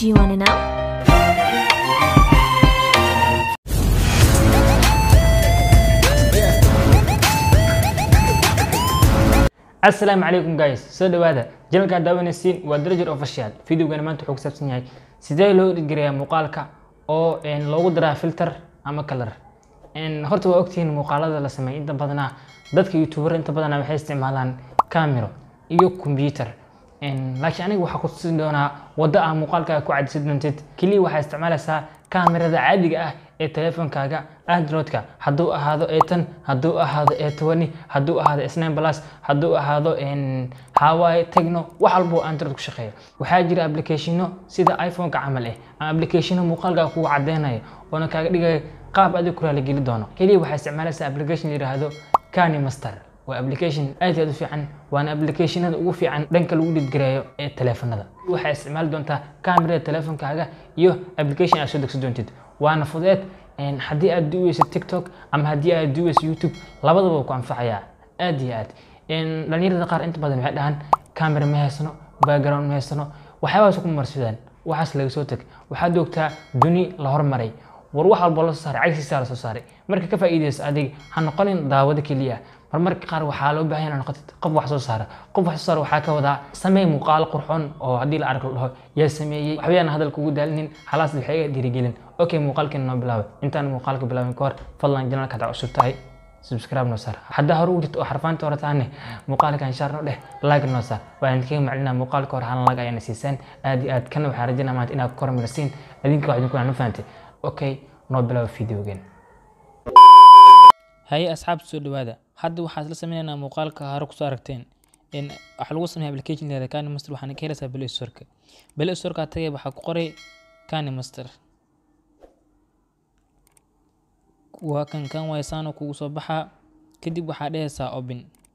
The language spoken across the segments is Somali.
Do you want to know? asalaamu calaykum guys soo dhawaada janalkaa daawanaysiin waa darajar official videogana maanta wuxuu ku saabsan yahay sidee loo dhigirayaa muuqaalka oo een, loogu daraa filter ama color Een, horta waa ogtihiin muuqaalada la sameeyo inta badanaa dadka youtuber inta badanaa waxay isticmaalaan camero iyo computer Een, laakiin aniga waxaa ku tusin doonaa wadda ah muuqaalkaaga ku cadisan doontid keliya waxaa isticmaalaysaa kamerada caadiga ah ee teleefonkaaga androidka hadduu ahaado etan hadduu ahaado etwani hadduu ahaado snine plus hadduu ahaado een, hawaii tecno wax walba oo android ku shaqeeya waxaa jira applicationo sida iphoneka camal eh ama applicationo muuqaalkaaga kugu cadeynayo oona kaaga dhigaya qaab adig ku raaligeli doono keliya waxaa isticmaalaysaa application la yidhaahdo kani master waa application aad iyo aad u fiican waana applicationada ugu fiican dhanka lagu dhidgareeyo ee teleefanada waxaa isticmaali doontaa kamerada teleefonkaaga iyo application aad soo degsan doontid waana fudeed een, haddii aad duweyso tiktok ama haddii aad duweyso youtube labadaba wuu ku anfacayaa aad iyo aad Een, dhalinyarada qaar inta badan waxay dhahaan camera ma haysano background ma haysano waxyaabahaas ku marsidaan waxaas laga soo teg waxaad joogtaa duni la hormaray war wax walba la soo saaray cagsiisaa la soo saaray marka ka faa'iidayso adiga ha noqonin daawado keliya marmarka qaar waxaa loo baahan yahay inaad noqotid qof wax soo saara qof wax soo saara waxaa ka wadaa samee muuqaalo qurxoon oo haddii la arko la dhaho yaa sameeyey waxbayaan hadalka ugu daalinin halaas waxay iga dhiirigelin okay muuqaalkeena noo bilaabay intaan muuqaalka bilaabin ka hor fadlan janalka hadaa cusub tahay subscribe noo saar haddaa hore u jirto oo xarfaanta hore taane muuqaalkan shaar noo dheh like noo saar waan idinkaga maclinaa muuqaalka hore halan lag ayana siisaan aad iyo aad kana waxaan rajinaa maanta inaad ku kormarsiin adinka wax idinku aan fahantay okay noo bilaaba videogeen haye asxaabta soo dhawaada hadda waxaa isla sameynaynaa muuqaalka hore kusoo aragteen in waxaa lagu sameeya application leeda kani master waxaana ka helaysaa play storeka play storeka tagay waxaa ku qoray kani master waa kan kan waysaano kugu soo baxaa kadib waxaa dhehaysaa open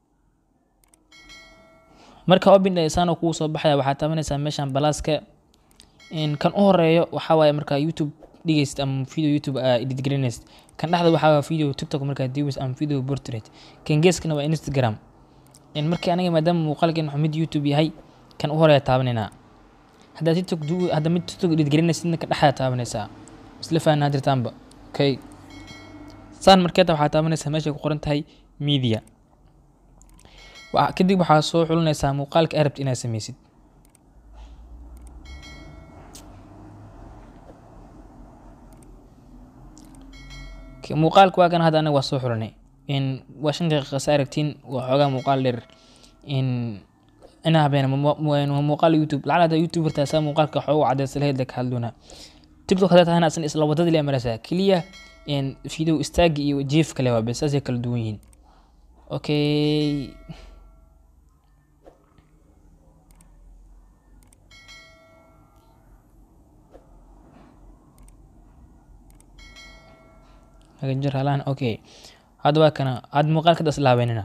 marka open dhehaysaano kugu soo baxaya waxaa taabanaysaa meeshan balaaska in kan u horeeyo waxaa waaye markaa youtube dhigaysid ama video youtube aa edit garinaysid kan dhexda waxaa waa video tiktok markaa diwis ama video portrait kan geeskana waa instagram in markii aniga maadaama muuqaalkan wuxuu mid youtube yahay kan u horeeya taabanaynaa haddaa tiktok du hadda mid tiktok edit garinaysidna kan dhexda taabanaysaa isla fahanaa jirtaanba okay saan markeeta waxaa taabanaysaa meeshay ku qoran tahay media Wa- kadib waxaa soo xulinaysaa muuqaalka aad rabtid inaad sameysid K- muuqaalka waa kan hadda anaga waa soo xulinay in waa shan daqiiqa sa aragtiin waa xoogaa muuqaal dheer in inaa habeena waa muuqaal youtube lacala hadda youtube hortaasaa muuqaalka xoogu cadeysa laheyd ka hadloona tiktok haddaa tahana asan isla wadada le maraysaa keliya in video istaagi iyo jiif kale waa bes saasay kala duwan yihiin okay hagaajir halaan okay hadda waa kana hadda muuqaalka das laabeynina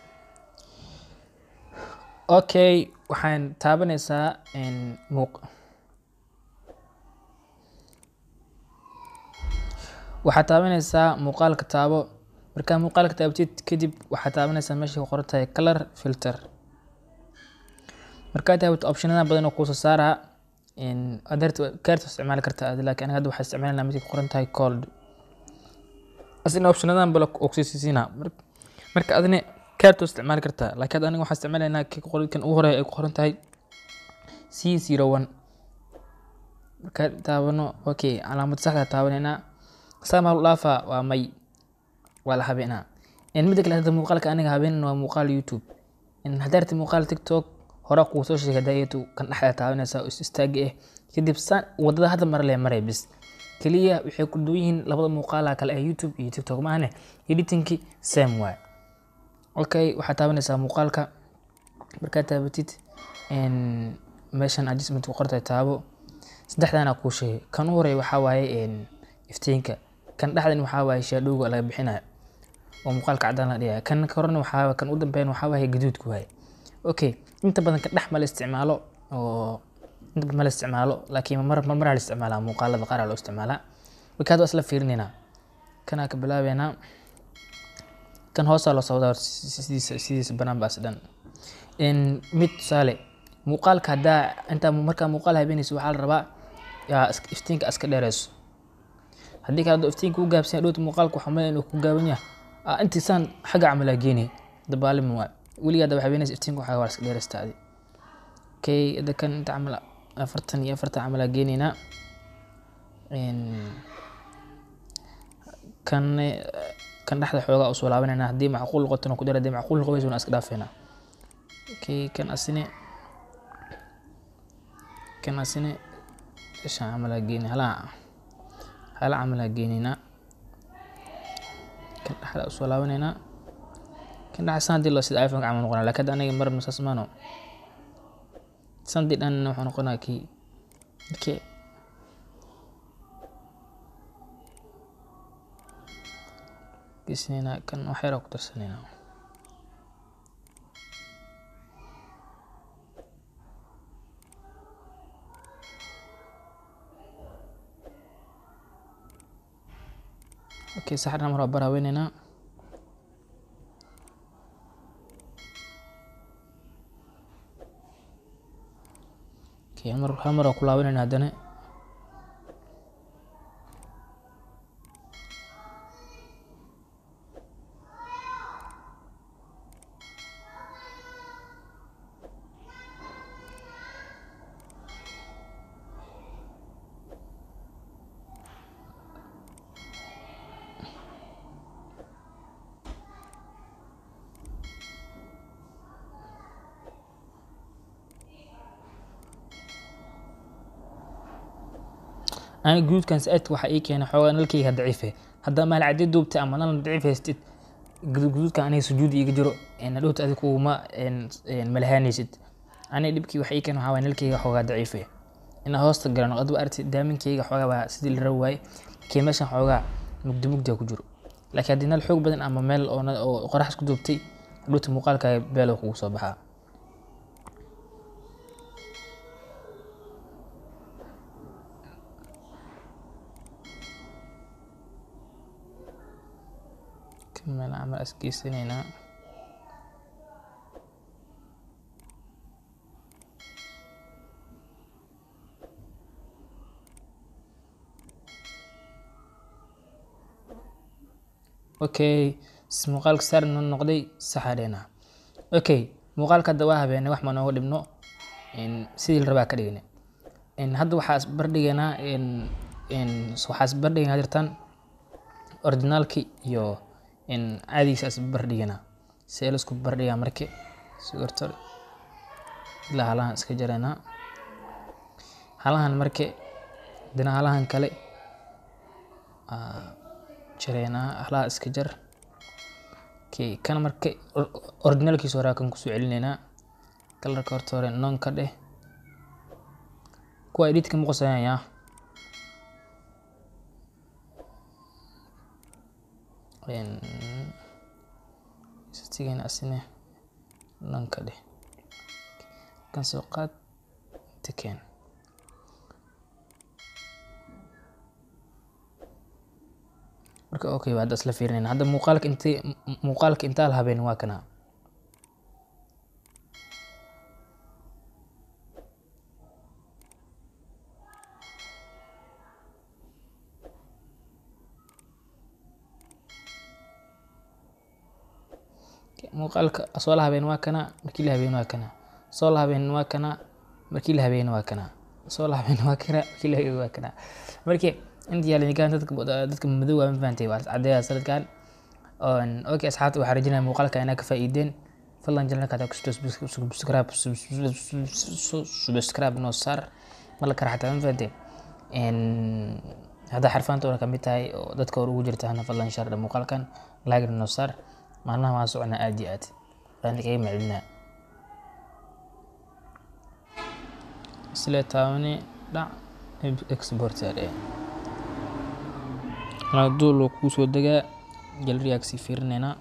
okay waxaan taabanaysaa in muuq waxaad taabanaysaa muuqaalka taabo markaa muuqaalka taabatid kadib waxaad taabanaysaa meesha ku qoran tahay color filter markaa taabato optionada badan oo kuusoo saaraa adeerta kaarta isticmaali kartaa adi laakiin aniga hadda waxaa isticmaalanaa midka ku qoran tahay cold asina optionadan bala ogsiisiina marka adina kaarta isticmaali kartaa laakiin hadda aniga waxaa isticmaalaynaa kii ku qoran- kan ugu horeeya ay ku qoran tahay c zero one markaa taabano okay calaamad saxda taabanaynaa saamaal dhaafa waa may waa la habeenaa in midda kale hadda muuqaalka aniga habeenan waa muuqaal youtube in haddaa rabtid muuqaal tiktok hore kuu soo sheegay daayatu kan dhexda taabanaysaa oo is istaaga ah kadib saan wadada hadda mara lee maray bis keliya waxay ku duwan yihiin labada muuqaala kale ee youtube iyo tiktok maahane editingki same waay okay waxaad taabanaysaa muuqaalka markaad taabatid in meeshan adjustment ku qortay taabo saddexdaana kuu sheegay kan u horeeya waxaa waaye in iftiinka kan dhexdan waxaa waaye shaadhowga laga bixinayo oo muuqaalka cadaan la dhigaya kan korena waxaa kan u dambeyn waxaa waaye gaduudku waaye okay inta badan kan dhex ma la isticmaalo oo inta badan ma la isticmaalo laakiin mar mar maraa la isticmaalaa muuqaalada qaar aa loo isticmaalaa marka hadda waa isla fiirinaynaa kanaa ka bilaabeynaa kan hoosaa loo socdaa sidiisa sidiisa banaan baas dhan in mid tusaale muuqaalka haddaa intaa markaa muuqaal habeenaysa waxaa la rabaa yaa is- iftiinka iska dheereyso haddii kale hadduu iftiinka u gaabsan yahay dhowta muuqaalka waxaa malaya inuu ku gaaban yahay aa intiisaan xagga camalaa geenaya dabaalima waa weligaa daba habeenaysa iftiinka waxaa waa iska dheereysta adi okay hadda kan inta camal afartan iyo afartan camalaa geenaynaa Een, kan eh, kan dhexda xoogaa usoo laabanayna haddii macquul noqotona ku dar haddii macquul noqon weyso iska dhaafeynaa okay kan asine kan asine ishaan camalaa geeni halaa hala camalaa geenaynaa kan dhexda usoo laabanaynaa kan dhexda san haddii loo sida iphone camal noqonaa laakiin hadda aniga marna saas maano sandii dhan wuxuu noqonaa kii okay geesinaynaa kan wax yar oo ku darsanaynaa okay saxarna mar waa bar haweenaynaa okay hal mar hal mar waa ku laabanayna haddana ani guduudkan saaidka waxaa ii keenay xoogaa nalkayga daciife haddaa maal caddi duubtay ama nal daciif haystid gudu- guduudkan aniga sujuudi iga jiro dhowta adi kuuma malahaanaysid aniga dhibkii waxa ii keenay waxaa waay nalkayga xoogaa daciife inaa hoosta galano adugu arti daaminkayga xoogaa baa sidii la rabi waaye laakiin meeshan xoogaa mugdi mugdiga ku jiro laakiin haddii nal xoog badan ama meel oo na- oo qorax isku duubtay dhowta muuqaalkaaga beelo kugu soo baxaa meel camal is geysanaynaa okay s- muuqaalka saar noo noqday saxadheena okay muuqaalka hadda waa habeenay wax ma nooga dhibno in sidii la rabaa ka dhignay in hadda waxaa isbardhigaynaa in in waxaa isbardhigaynaa jirtaan originaalki iyo in caadigiisa isbardhigaynaa see laisku bardhigaa marki sigorto ilaa halahan iska jaraynaa halahan marki dina halahan kale aa jaraynaa halaha iska jar okay kan marka or- originalkiisa hore kan kusoo celinaynaa kalarka horta hore non ka dheh kuwa editka ma qosayaya istigana asine non ka dheh kan soo qaad inta keen marka okay waa hadda isla fiirinayna hadda muuqaalka inti muuqaalka intaa la habeen waa kana muuqaalka soo la habeen waa kana markii la habeen waa kana soo la habeen waa kana markii la habeen waa kana soo la habeen waa kana markii la habeen waa kana markii intii yaala nikaan dadka dadka madow waa ma fahantay waa cadeeya sanadkan oon okay asxaabta waxaa rajinaya muuqaalka inaa ka faa'iideen fadlan janalka hadaa kusto subscribe subscribe noo saar mala kara xataa ma fahantay haddaa xarfaanta hore kamid tahay oo dadka hore ugu jirta hana fadlan shaardha muuqaalkan laagna noo saar maalmaha waan soconaa aad iyo aad waan kaga macelinaa isle taabani dhac exporter ee duul kuu soo degaa galeriyaa kasii fiirinaynaa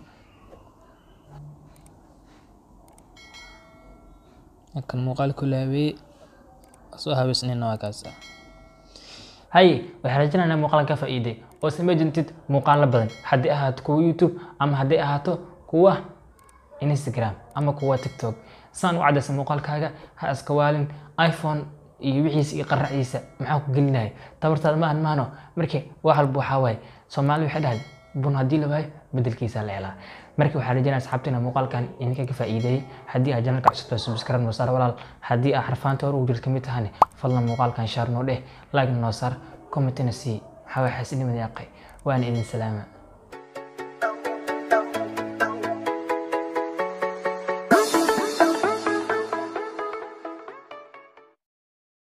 kan muuqaalku laabee soo habeysnayna waa kaasa haye waxaan rajinaynaa muuqaalan ka faa'iiday oo samey doontid muuqaalo badan haddii ahaato kuwa youtube ama haddii ahaato kuwa instagram ama kuwa tiktok saan u caddaysa muuqaalkaaga ha iska waalin iphone iyo wixiisa iyo qaraciisa maxaa ku gelinaya tabartaada maahan maahno marka wax walba waxaa waaye soomaali waxay dhahay bun haddii la waayo bedelkiisa la helaa marka waxaa rajinaya asxaabtina muuqaalkan idinka ka faa'iideeyey haddii aad janalka cusubta subscribe noo saar walaal haddii aad xarfaanta hore ugu jirta kamid tahane fadlan muuqaalkan shaar noo dheh like noo saar commentina sii maxaa waxa xasidnimada yaaqay waana idin salaama